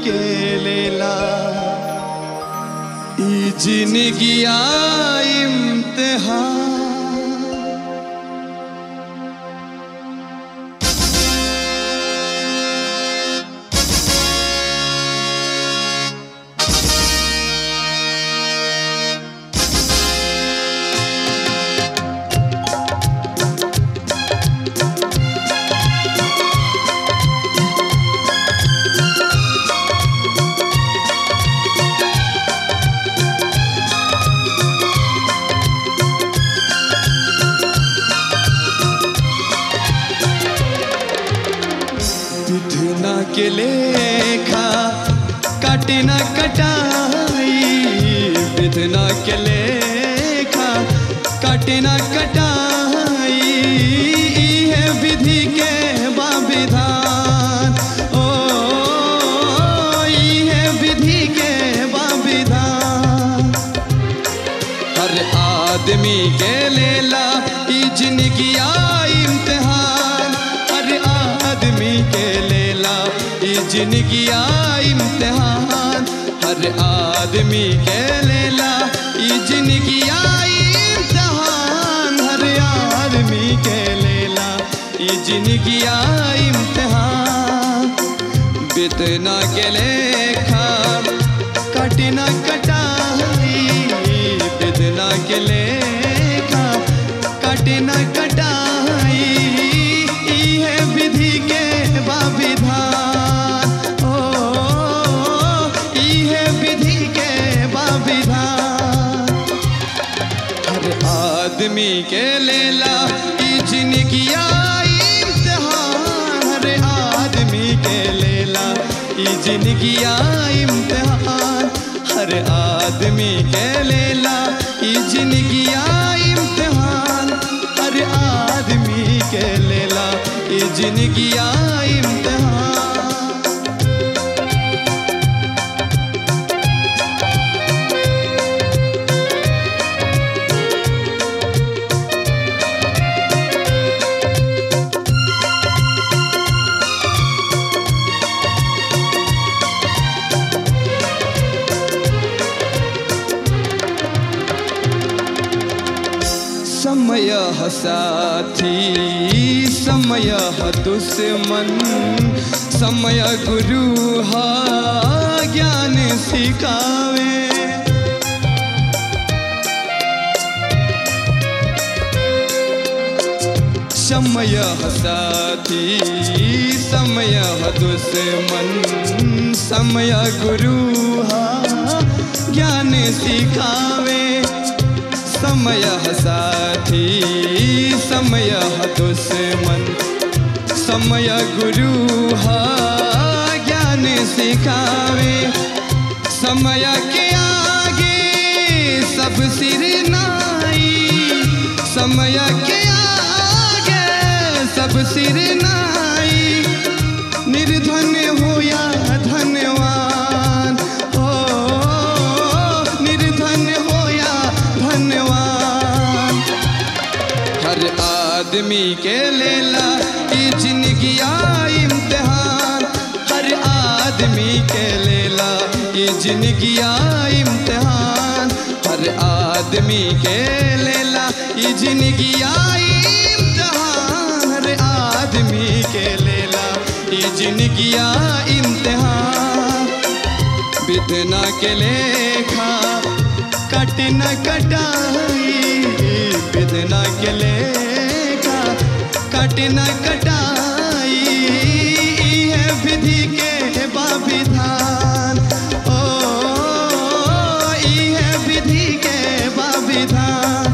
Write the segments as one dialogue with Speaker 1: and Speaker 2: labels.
Speaker 1: के लेला ई जिंदगिया इम्तिहान विधना के लेखा काटे न कटाई विधना के लेखा काटे न कटाई ई है विधि के बाविधान ओ ई है विधि के बाविधान हर आदमी के लेला ई जिंदगी इम्तिहान हर आदमी के लेला ई जिंदगी इम्तिहान हर आदमी के लेला ई जिंदगी इम्तिहान हर आदमी के लेला ई जिंदगी इम्तिहान बितना के लेखा कटिना कटाई बितना के लेखा कटिना कटाई ई है विधि के बाविधान ओ ई है विधि के बाविधान हर आदमी के लेला ई जिंदगी इम्तिहान हर आदमी के लेला ई जिंदगी इम्तिहान हर आदमी के लेला ई जिंदगी इम्तिहान हर आदमी के लेला ई जिंदगी इम्तिहान समय साथी समय दुश्मन समय गुरु हा ज्ञान सिखावे समय साथी समय दुश्मन समय गुरु हा ज्ञान सिखावे समय साथी समय दुश्मन समय गुरु हा ज्ञान सिखावे समय के आगे सब सिर नाई समय के आगे सब सिर नाई निर्धन हो या धनवान हो निर्धन हो या धनवान हर आदमी के लेला ई जिंदगी इम्तिहान हर आदमी के लेला ई जिंदगी इम्तिहान हर आदमी के लेला ई जिंदगी इम्तिहान हर आदमी के लेला ई जिंदगी इम्तिहान बितना के लेखा कट न कटाई बितना के लेखा कट न कटाई ई है विधि के बाविधान ओ ई है विधि के बाविधान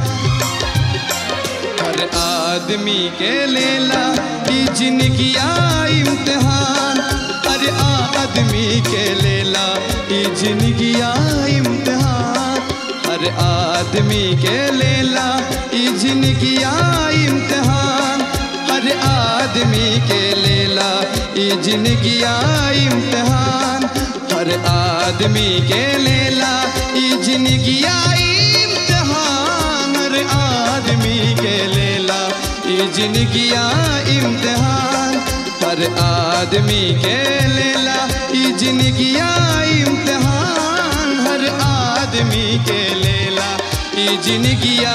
Speaker 1: हर आदमी के लेला ई जिंदगी इम्तिहान हर आदमी के लेला ई जिंदगी इम्तिहान हर आदमी के लेला ई जिंदगी इम्तिहान हर आदमी के लेला ई जिंदगी इम्तिहान हर आदमी के लेला ई जिंदगी इम्तिहान हर आदमी के लेला ई जिंदगी इम्तिहान हर आदमी के लेला ई जिंदगिया इम्तिहान हर आदमी के लेला ई जिंदगिया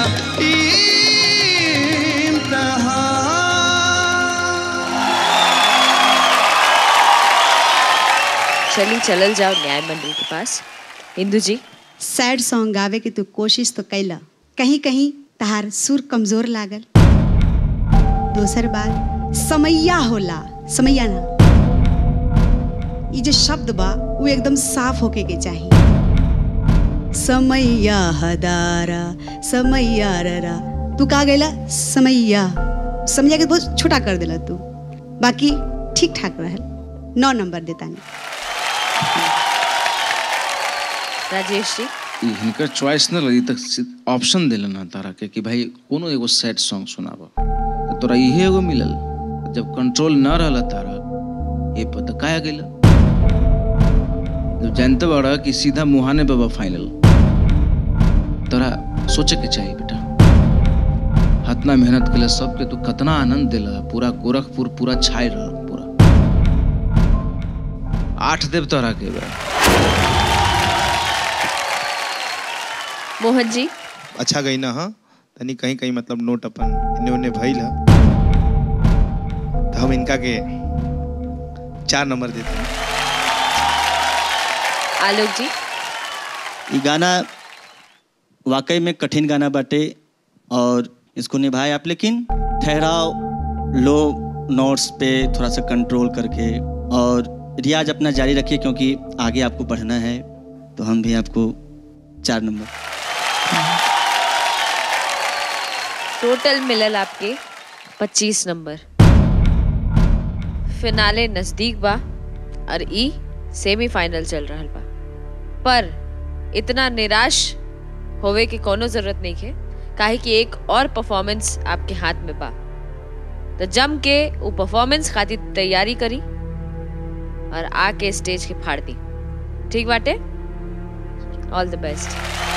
Speaker 1: इम्तिहान
Speaker 2: चलिए चलल जाओ न्याय मंडल के पास इंदु जी
Speaker 3: सैड सॉन्ग गावे के तू कोशिश तो कैला कहीं कहीं तहार सुर कमजोर लागल दोसर बात समैया होला समैया ना ये जो शब्द बा वो एकदम साफ होके के चाहिए समैया हदारा समैया ररा तू का गैला समैया समैया के बहुत छोटा कर देला तू बाकी ठीक ठाक रहल नौ नंबर देता नहीं
Speaker 2: राजेश जी
Speaker 4: ई हिनकर चॉइस न लगी तक ऑप्शन दिलन ना तारा के कि भाई कोनो एगो सैड सॉन्ग सुनाब तो तोरा इहे एगो मिलल जब कंट्रोल न रहल तारा ये पता काया गेल जब जानते बड़ा कि सीधा मुहाने बाबा फाइनल तोरा सोचे के चाहिए बेटा हतना मेहनत के सबके तू कतना आनंद दिला पूरा गोरखपुर पूरा छाई रह पूरा आठ देव तोरा के बा
Speaker 2: मोहन जी
Speaker 5: अच्छा गई ना हाँ तनी कहीं कहीं मतलब नोट अपन इन्ने उन्ने भइल ह तो हम इनका के चार नंबर देते हैं
Speaker 2: आलोक जी
Speaker 6: ये गाना वाकई में कठिन गाना बाटे और इसको निभाए आप लेकिन ठहराव लो नोट्स पे थोड़ा सा कंट्रोल करके और रियाज अपना जारी रखिए क्योंकि आगे आपको बढ़ना है तो हम भी आपको चार नंबर
Speaker 2: टोटल मिलल आपके 25 नंबर फिनाले नजदीक बा और ई सेमीफाइनल चल रहल बा पर इतना निराश होवे के कोनो जरूरत नहीं है काहे कि एक और परफॉर्मेंस आपके हाथ में बा तो जम के वो परफॉर्मेंस खातिर तैयारी करी और आके स्टेज के फाड़ दी ठीक बाटे ऑल द बेस्ट